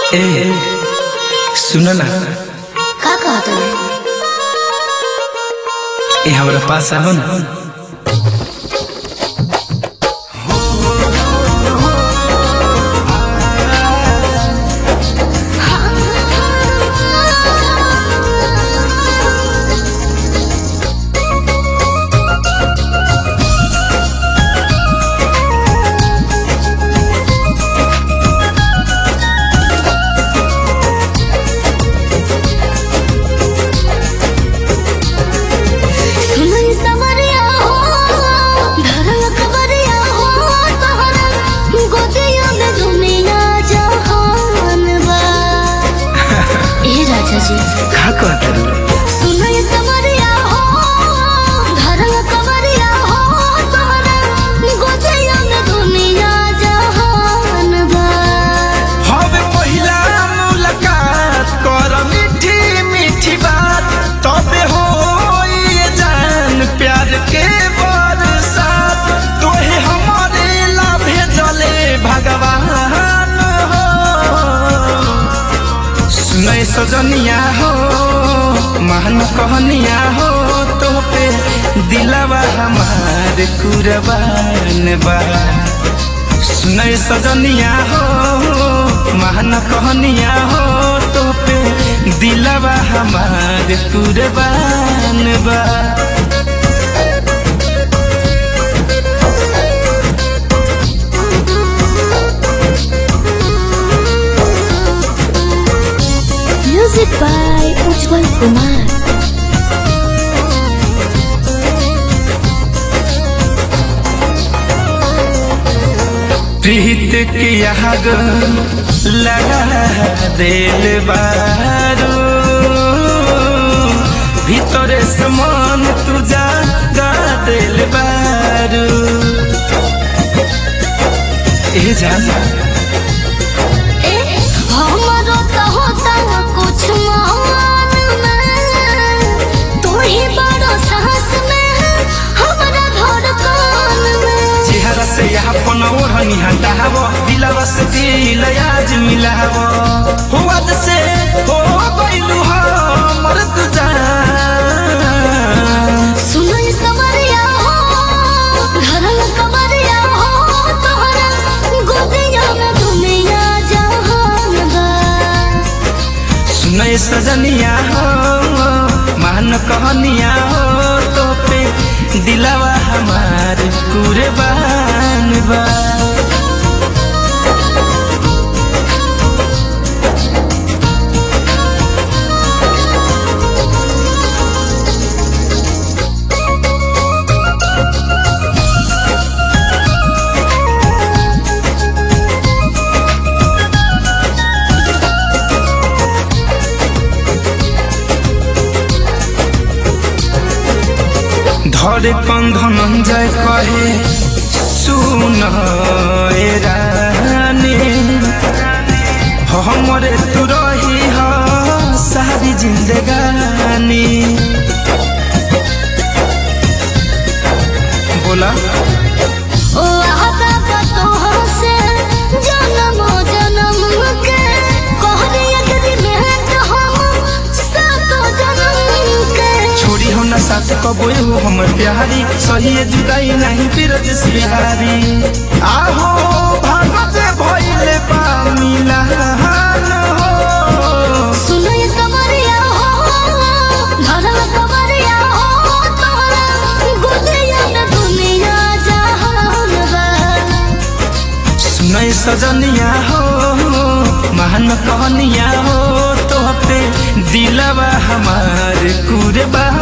ए सुन ना का कहत हवे ए हमरा पास आओ ना सुनई सवरिया हो धरल खबरिया हो तोहरा गोदिया में दुनिया जहान बा ए राजा जी का कहत सुनई सवरिया हो धरल खबरिया हो तोहरा गोदिया में दुनिया जहान बा हवे पहिला मुलाकात कर मीठी मीठी बात तबे हो ये जान प्यार के बरसात तोहे हमारे ला भेजले भगवान हो सुनै सजनिया हो महान कहनिया हो तो पे दिलवा हमार कुरबान बा सुनै सजनिया हो महान कहनिया हो तो पे दिलवा हमार कुरबान बा म्यूजिक बाय उज्जवल कुमार प्रीत की आग लगा दिल बारू ভিতরে সমান তুজা গা দিল বারু এ জানা ए हमरो तो होता कुछ मान में तू ही बड़ो साहस में हमरा धड़कन में চেহারা সে আপন ওढ़नी हटावो दिलवा से दिल आज मिलावो हुआ से हो गइलू हमर तुजा सुनई सवरिया हो धरल कवरिया हो तोहरा गोदिया में दुनिया जहान बा सुनै सजनिया हो मान कहनिया हो तो पे दिलवा हमार कुर्बान बा ধরে কন্ধন যায় কহে सुन ए रानी हमरे तू रही ह सारी जिंदगानी बोला ओ आता का तोहर से जन्म जन्म के कहरे अगरी में तो हम सातो जन्म के छोड़ी हो ना साथ कबो हो हमर प्यारी सही जुदाई नहीं फिर बिहारी आहो भागत भइले बा मिलान हो सुनई सवरिया हो धरल कवरिया हो तोहरा गोदिया में दुनिया जहान बा सुनै सजनिया हो महान कहनिया हो तो पे दिलवा हमार कुर्बान